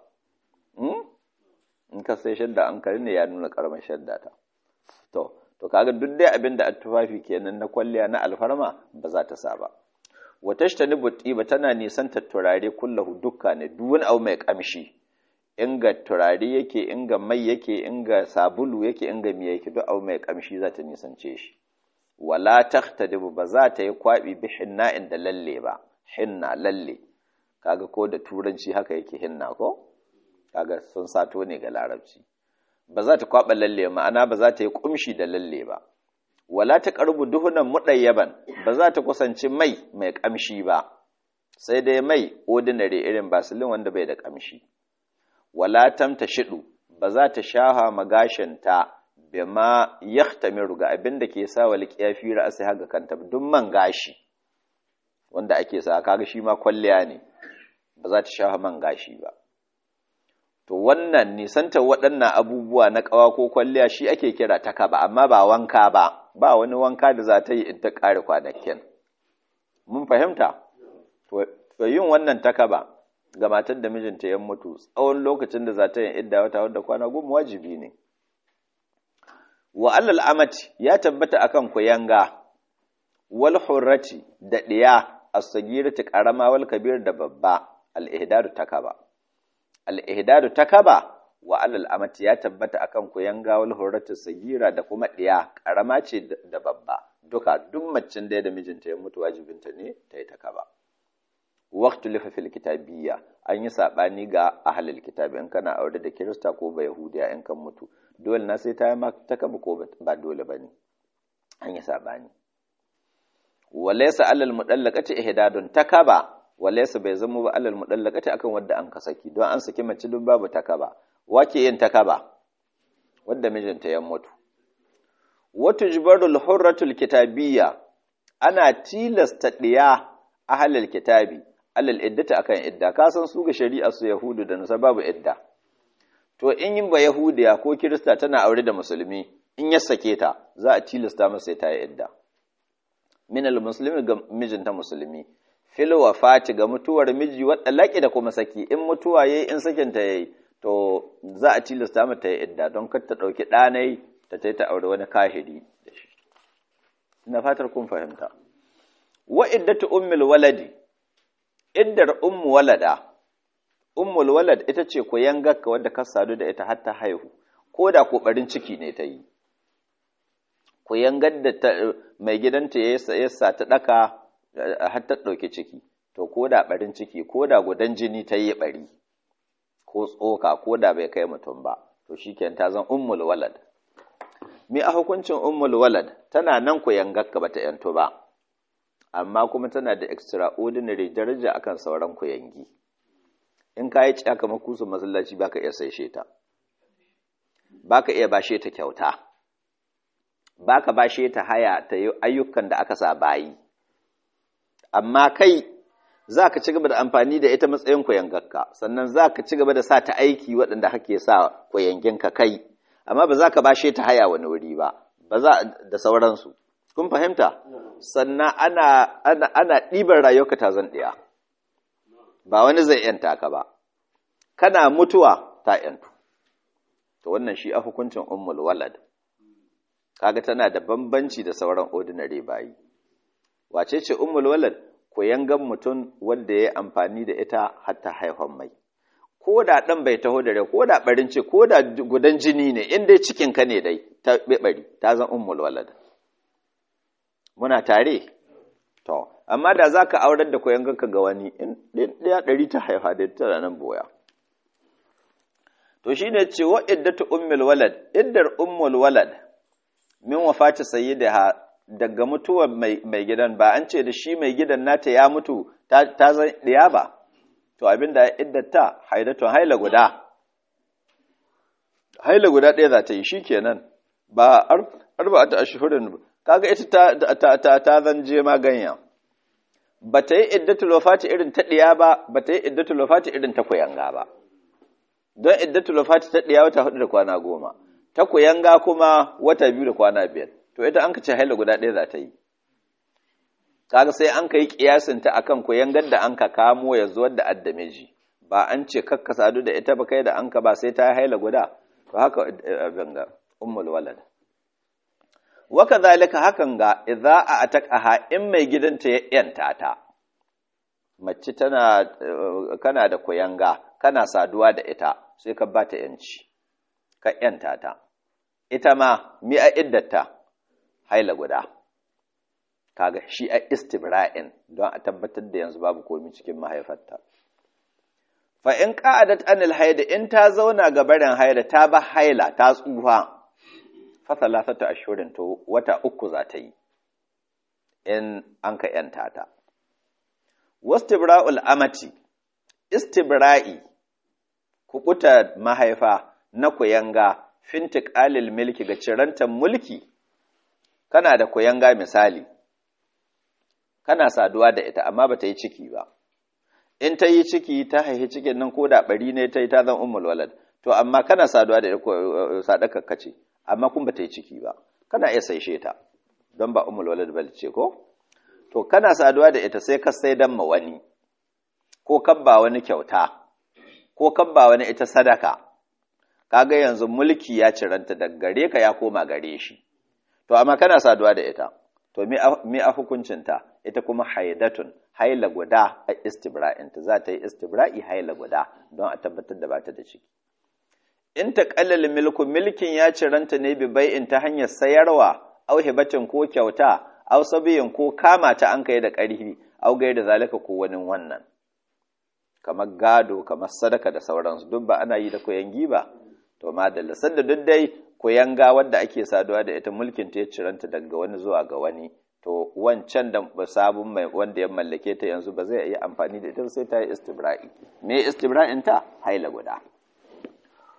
in ka sai shadda an kari ne ya nuna karamar shadda ta to to kaga duk dai abin da tufafi kenan na kwalliya na alfarma ba za ta sa ba wa tashtani ba tana nisan turare kullahu dukka ne duk wani abu mai kamshi inga turare yake inga mai yake inga sabulu yake inga miya yake duk abu mai kamshi za ta nisance shi wala tahtadibu ba za ta yi kwabi bi hinna inda lalle ba hinna lalle kaga ko da turanci haka yake hinna ko kaga sun sato ne ga larabci ba za ta kwaba lalle ma'ana ba za ta yi kumshi da lalle ba wala ta karbu duhunan mudayyaban ba za ta kusanci mai mai kamshi ba sai dai mai ordinary irin basilin wanda bai da kamshi wala tamta shidu ba za ta shaha magashinta bima yahtamiru ga abin da ke sa wal qiyafi ra'si haga kanta duk man gashi wanda ake sa kaga shi ma kwalliya ne ba za ta shaha man gashi ba to wannan nisanta waɗannan abubuwa na ƙawa ko kwalliya shi ake kira takaba amma ba wanka ba ba wani wanka da za ta yi in ta ƙare kwanakin mun fahimta to yin wannan takaba ga matar da mijinta ya mutu tsawon lokacin da za ta yin idda wata wadda kwana goma wajibi ne wa alal amati ya tabbata akan kuyanga wal hurrati da diya as-sagirati qarama wal kabir da babba al-ihdadu takaba al-ihdadu takaba wa alal amati ya tabbata akan kuyanga wal hurrati sagira da kuma diya karama ce da babba duka duk macin da da mijinta ya mutu wajibinta ne ta yi takaba waqtu lifa fil kitabiyya an yi sabani ga ahlul kitabi in kana aure da kirista ko ba yahudiya in kan mutu dole na sai ta yi takaba ko ba dole bane an yi sabani walaysa alal mudallaqati ihdadun takaba walaysa bai zama ba alal mudallaqati akan wanda an ka saki don an saki mace duk babu takaba wake yin takaba wanda mijinta ya mutu wata jibarul hurratul kitabiyya ana tilasta ɗiya ahalal kitabi alal iddata akan idda ka san su ga shari'a su yahudu da nasa babu idda to in yin ba yahudiya ko kirista tana aure da musulmi in ya sake ta za a tilasta masa ta yi idda min al muslimi ga mijinta musulmi fil wafati ga mutuwar miji wadda laki da kuma saki in mutuwa yayi in sakin ta yayi to za a tilasta mata yi idda don kar ta dauki ɗanai ta ta aure wani kahiri da shi ina fatar kun fahimta wa iddatu ummul waladi iddar ummu walada ummul walad ita ce ku yangarka wadda ka sadu da ita har ta haihu ko da ko barin ciki ne ta yi ku yangar da mai gidanta ya sa ta daka har ta ɗauki ciki to ko da barin ciki ko da gudan jini ta yi bari ko tsoka ko da bai kai mutum ba to shikenan ta zan ummul walad mi a hukuncin ummul walad tana nan ku yangarka bata yanto ba amma kuma tana da extraordinary daraja akan sauran ku yangi in ka yi caka makusu masallaci baka iya saishe ta baka iya bashe ta kyauta baka bashe ta haya ta yi ayyukan da aka sa bayi amma kai za ka ci gaba da amfani da ita matsayin koyangarka sannan za ka ci gaba da sa ta aiki waɗanda hake sa koyanginka kai amma ba za ka bashe ta haya wani wuri ba ba za da sauransu kun fahimta sannan ana ana ana ɗiban rayuwarka ta zan ɗiya ba wani zai yanta ka ba kana mutuwa ta yantu to wannan shi a hukuncin ummul walad kaga tana da bambanci da sauran ordinary bayi wace ce ummul walad ko yangan mutum wanda ya amfani da ita har ta haifan mai ko da dan bai taho da rai ko da barin ce ko da gudan jini ne in dai cikin ka ne dai ta bari ta zan ummul walad muna tare to amma da za ka aurar da koyangarka ga wani in ɗaya ɗari ta haifa da tana nan boya to shi ne ce wa iddatu ummul walad iddar ummul walad min wafati sayyidaha daga mutuwar mai gidan ba an ce da shi mai gidan nata ya mutu ta zan ɗiya ba to abinda iddata haidatun haila guda haila guda ɗaya za ta yi shi kenan ba arba'ata ashhurin kaga ita ta ta ta zan je maganya ba ta yi iddatul wafati irin ta ɗiya ba ba ta yi iddatul wafati irin ta kuyanga ba don iddatul wafati ta ɗiya wata hudu da kwana goma ta kuyanga kuma wata biyu da kwana biyar to ita an ka ce haila guda ɗaya za ta yi kaga sai an ka yi kiyasin ta akan kuyangar da an ka kamo ya zuwa da addamiji ba an ce kakka sadu da ita ba kai da an ka ba sai ta haila guda to haka abin ga ummul walad waka zalika hakan ga idza a ataqaha in mai gidanta ya yanta ta mace tana kana da kuyanga kana saduwa da ita sai ka ba ta yanci ka yanta ta ita ma mi a iddata haila guda kaga shi a istibra'in don a tabbatar da yanzu babu komi cikin mahaifarta fa in qa'adat anil haida in ta zauna ga barin haila ta ba haila ta tsufa fasalasata ashurin to wata uku za ta yi in an ka ‘yanta ta. Wastibra'ul amati, istibra'i, kuɓuta mahaifa na kuyanga fintik alil milki ga cirantar mulki, kana da kuyanga misali, kana saduwa da ita amma ba ta yi ciki ba. In ta yi ciki ta haihi cikin nan ko da ɓari ne ta yi ta zan umul walad, to amma kana saduwa da ita sadakakka ce. amma kun ba ta yi ciki ba kana iya saishe ta don ba umul walad bal ce ko to kana saduwa da ita sai ka sai dan ma wani ko kabba wani kyauta ko kabba wani ita sadaka kaga yanzu mulki ya ciranta daga gare ka ya koma gare shi to amma kana saduwa da ita to me a hukuncinta ita kuma haidatun haila guda a istibra'inta za ta yi istibra'i haila guda don a tabbatar da ba ta da ciki in ta ƙallal milku milkin ya ciranta ne bi bai'in ta hanyar sayarwa au hibatin ko kyauta au sabiyin ko kama ta an kai da ƙarfi au gai da zalika ko wani wannan kamar gado kamar sadaka da sauransu duk ba ana yi da koyangi ba to madalla sanda duk dai koyanga wadda ake saduwa da ita mulkin ta ya ciranta daga wani zuwa ga wani to wancan da sabon mai wanda ya mallake ta yanzu ba zai iya amfani da ita sai ta yi istibra'i me istibra'in ta haila guda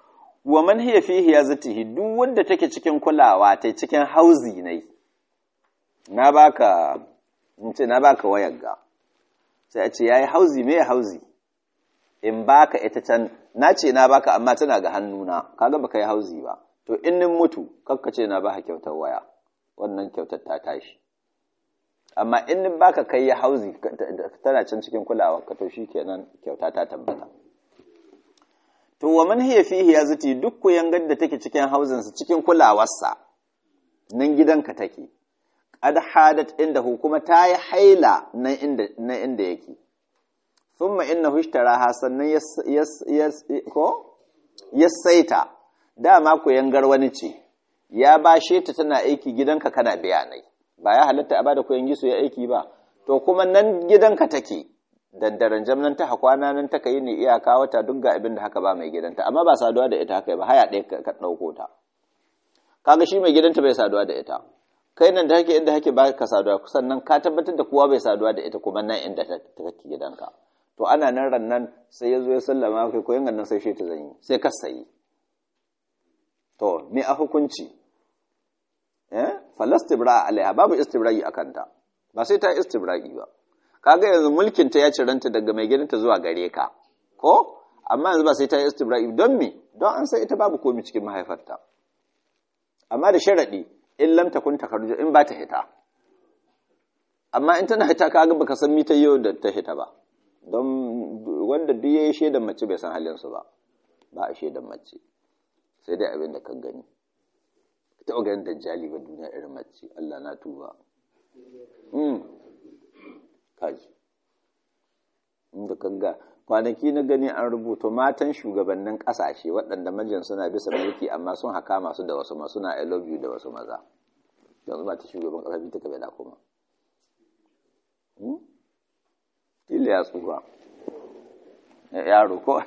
wa man hiya fihi ya zatihi duk wanda take cikin kulawa ta cikin hauzi ne na baka in ce na baka wayar ga sai a ce yayi hauzi me hauzi in baka ita can na ce na baka amma tana ga hannuna kaga baka yi hauzi ba to in nin mutu kakka ce na baka kyautar waya wannan kyautar ta tashi amma in nin baka kai ya hauzi tana can cikin kulawa ka to shikenan kyauta ta tabbata to wa man hiya fihi ya zati duk ku yangar da take cikin hauzin sa cikin kulawarsa nan gidanka take qad hadat inda kuma ta yi haila nan inda nan inda yake thumma innahu ishtaraha sannan yas yas ko yasaita dama ku yangar wani ce ya bashe ta tana aiki gidanka kana bayanai ba ya halatta a bada ku yangi su ya aiki ba to kuma nan gidanka take daddaren jamnan ta hakwana nan ta yi ne iyaka wata duk ga abin da haka ba mai gidanta amma ba saduwa da ita haka ba haya ɗaya ka ɗauko ta kaga shi mai gidanta bai saduwa da ita kai nan da hake inda hake ba ka saduwa sannan ka tabbatar da kowa bai saduwa da ita kuma nan inda ta take gidanka to ana nan ran nan sai ya zo ya sallama kai koyan nan sai shi ta zanyi sai ka sayi to me a hukunci eh falastibra alaiha babu istibra'i akanta ba sai ta istibra'i ba kaga yanzu mulkin ta ya ciranta daga mai gidanta zuwa gare ka ko amma yanzu ba sai ta istibra'i don me don an sai ita babu komi cikin mahaifarta amma da sharadi in lam takun takarju in ba ta hita amma in tana hita kaga baka san mita yau da ta hita ba don wanda duk yayi shedan mace bai san halin su ba ba a shedan mace sai dai abin da ka gani ta ganin dajjali ba duniya irin mace Allah na tuba kaji inda kanga kwanaki na gani an rubuta matan shugabannin kasashe waɗanda majin suna bisa mulki amma sun haka masu da wasu masu na I love you da wasu maza yanzu ba ta shugaban ƙasa bi ta kabe da kuma kila ya tsufa yaro ko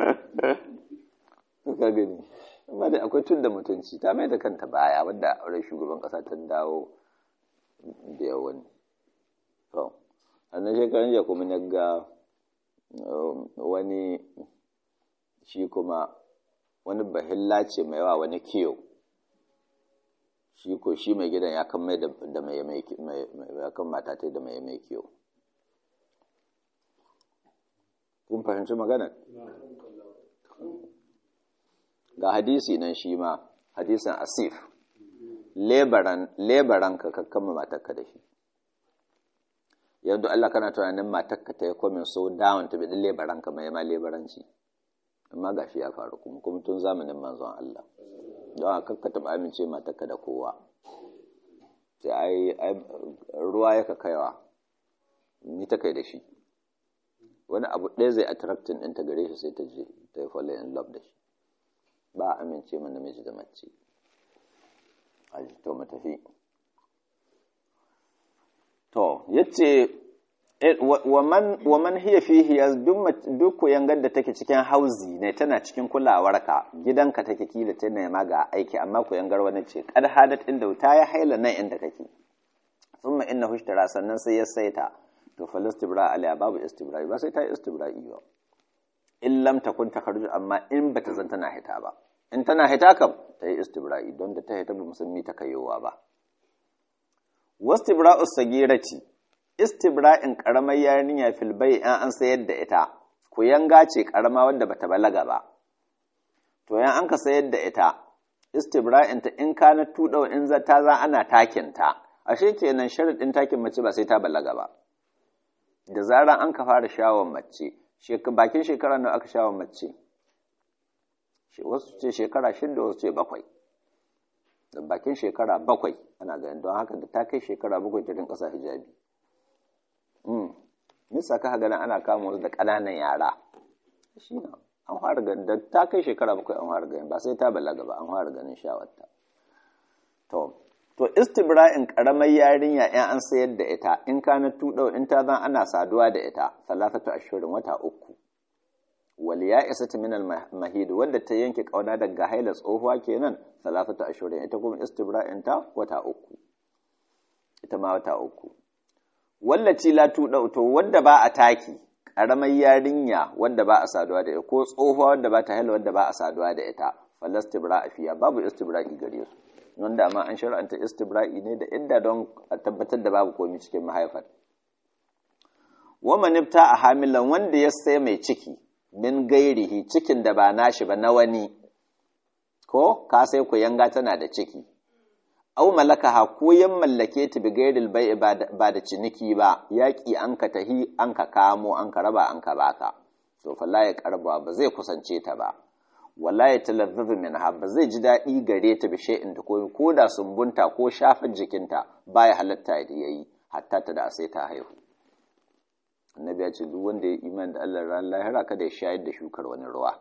ka gani amma da akwai tun da mutunci ta mai da kanta baya wadda auren shugaban ƙasa ta dawo da yawan to annan shekarun ya kuma na ga wani shi kuma wani bahilla ce mai yawa wani kiyo shi ko shi mai gidan ya kan mai da mai ya kan mata ta da mai mai kiyo kun fahimci magana ga hadisi nan shi ma hadisin asif lebaran ka kakkama matakka da shi yanzu Allah kana tunanin matakka ta yi komin so down ta bidin lebaran ka mai ma lebaranci amma ga shi ya faru kuma kuma tun zamanin manzon Allah don a kakka taɓa amince matakka da kowa sai ai ruwa ya ka kaiwa ni ta kai da shi wani abu ɗaya zai attracting ɗinta gare shi sai ta je ta yi fall in love da shi ba a amince mana namiji da mace aji to mu tafi to yace wa man wa man hiya fihi duk ku yangar da take cikin hauzi ne tana cikin kulawarka gidanka take kila ta nema ga aiki amma ku yangar wani ce kad hadat inda ta ya haila nan inda kake thumma innahu ishtara sannan sai ya saita to falastibra alaiha babu istibra'i ba sai ta yi istibra'i ba in lam takun takarju amma in bata zan tana hita ba in tana hita kam ta yi istibra'i don da ta hita ba musulmi ta kayowa ba wastibra'us sagirati istibra'in karamar yarinya fil bai an an sayar da ita ku yanga ce karama wadda bata balaga ba to yan an ka sayar da ita istibra'in ta in kana tuɗa in za ta za ana takin ta ashe kenan sharadin takin mace ba sai ta balaga ba da zaran an ka fara shawon mace bakin shekara nawa aka shawon mace wasu ce shekara shida wasu ce bakwai da bakin shekara bakwai ana ganin don haka da ta kai shekara bakwai ta rinka sa hijabi nisa ka ganin ana kama wasu da ƙananan yara shi na an fara ganin da ta kai shekara bakwai an fara ganin ba sai ta balaga ba an fara ganin shawarta to to istibra'in karamar yarinya in an sayar da ita in kana tuɗau in ta zan ana saduwa da ita salatatu ashirin wata uku wal ya isa min al mahid wanda ta yanke kauna daga haila tsohuwa kenan salatatu ashirin ita kuma istibra'in ta wata uku ita ma wata uku wallaci la tuɗau to wanda ba a taki karamar yarinya wanda ba a saduwa da ita ko tsohuwa wanda ba ta haila wanda ba a saduwa da ita falastibra fiya babu istibra'i gare su non da ma an shar'anta istibra'i ne da idda don a tabbatar da babu komai cikin mahaifar wa manifta a hamilan wanda ya sai mai ciki min gairihi cikin da ba nashi ba na wani ko ka sai ku yanga tana da ciki au malakaha ko yan mallake ta bi gairil bai ba da ciniki ba yaƙi an ka tahi an ka kamo an ka raba an ka baka to fa la ya karba ba zai kusance ta ba wala ya talazzazu minha ba zai ji daɗi gare ta bi shay'in da ko ko da sumbunta ko shafin jikinta baya halatta da yayi hatta ta da sai ta haihu annabi ya ce duk wanda ya iman da Allah ran lahira kada ya shayar da shukar wani ruwa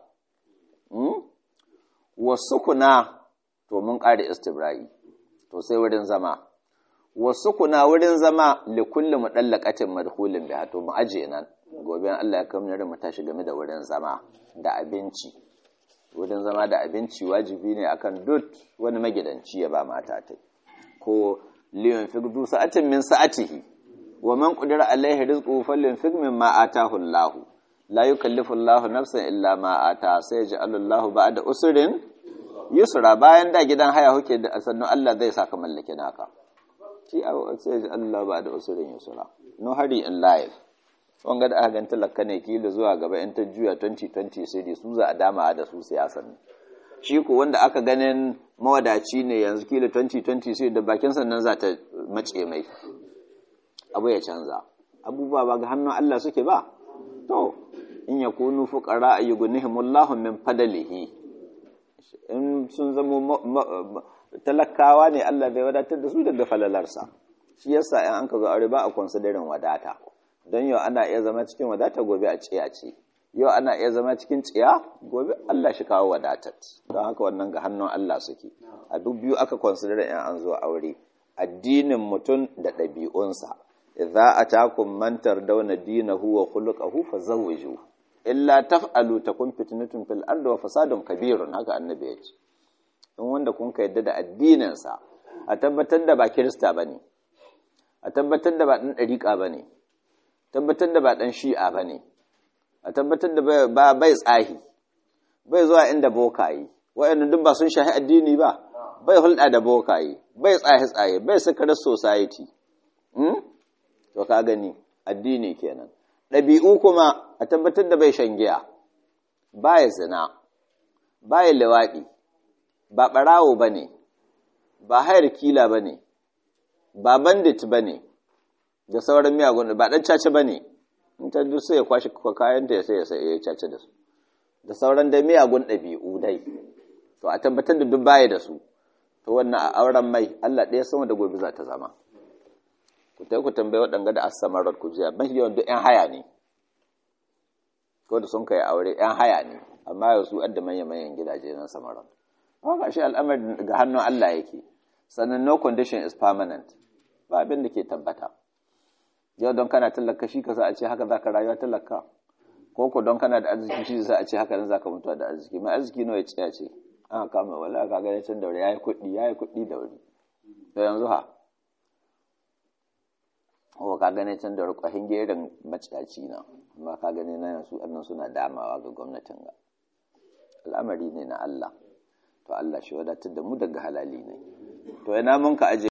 wasu kuna to mun ƙare istibra'i to sai wurin zama wasu kuna wurin zama li kulli mudallaqatin madkhulin biha to mu aje nan gobe Allah ya kamar mu tashi game da wurin zama da abinci wurin zama da abinci wajibi ne akan duk wani magidanci ya ba mata ta ko liyan fi du sa'atin min sa'atihi wa man qadara alaihi rizquhu falyunfiq mimma atahu Allah la yukallifu Allah nafsan illa ma ata sai ja'alu Allah ba'da usrin yusra bayan da gidan haya huke da sannan Allah zai saka mallake naka shi sai ja'alu Allah ba'da usrin yusra no hurry in life wanga da aka gan talaka ne kila zuwa gaba in ta juya 2020 sai dai su za a dama da su siyasan shi ko wanda aka ganin mawadaci ne yanzu kila 2020 sai da bakin sannan za ta mace mai abu ya canza abubuwa ba ga hannun Allah suke ba to in ya kunu fuqara ayyughnihimullahu min fadlihi in sun zama talakawa ne Allah bai wadatar da su daga falalarsa shi yasa in an ka zo aure ba a considering wadata don yau ana iya zama cikin wadata gobe a ciya ce yau ana iya zama cikin ciya gobe Allah shi kawo wadatat don haka wannan ga hannun Allah suke a duk biyu aka consider in an zo aure addinin mutum da ɗabi'unsa idza atakum man tardawna dinahu wa khuluquhu fazawwiju illa taf'alu takun fitnatun fil ardi wa fasadun kabirun haka annabi ya ce in wanda kun ka yadda da addininsa a tabbatar da ba kirista bane a tabbatar da ba ɗan ɗariƙa bane tabbatar da ba ɗan shi'a ba ne a tabbatar da ba bai tsahi bai zuwa inda bokaye waɗanda duk ba sun shahi addini ba bai hulɗa da bokaye bai tsaye-tsaye bai sakarar society to ka gani addini kenan ɗabi'u kuma a tabbatar da bai shan giya ba ya zina ba ya liwaɗi ba ɓarawo ba ne ba hayar kila ba ne ba bandit ba ne da sauran miyagun ba dan caca ba ne in ta duk sai ya kwashi kayan ta sai ya sai ya caca da su da sauran da miyagun ɗabi'u dai to a tabbatar da duk baya da su to wannan a auren mai Allah ɗaya sama da gobe za ta zama ku tai ku tambayi waɗanga da asamarar ku jiya mafi yawan duk 'yan haya ne ko da sun kai aure 'yan haya ne amma yau su adda manyan manyan gidaje na samarar haka shi al'amari ga hannun Allah yake sannan no condition is permanent ba abin da ke tabbata yau don kana tallaka shi ka sa a ce haka za ka rayuwa tallaka ko ko don kana da arziki shi za a ce haka nan za ka mutuwa da arziki mai arziki nawa ya tsaya ce an kama wala ka gane can daure ya yi kuɗi ya yi kuɗi da wuri to yanzu ha ko ka gane can daure kwahin gerin maciyaci na amma ka gane na yanzu annan suna damawa ga gwamnatin ga al'amari ne na Allah to Allah shi wadatar da mu daga halali ne to ina mun ka aje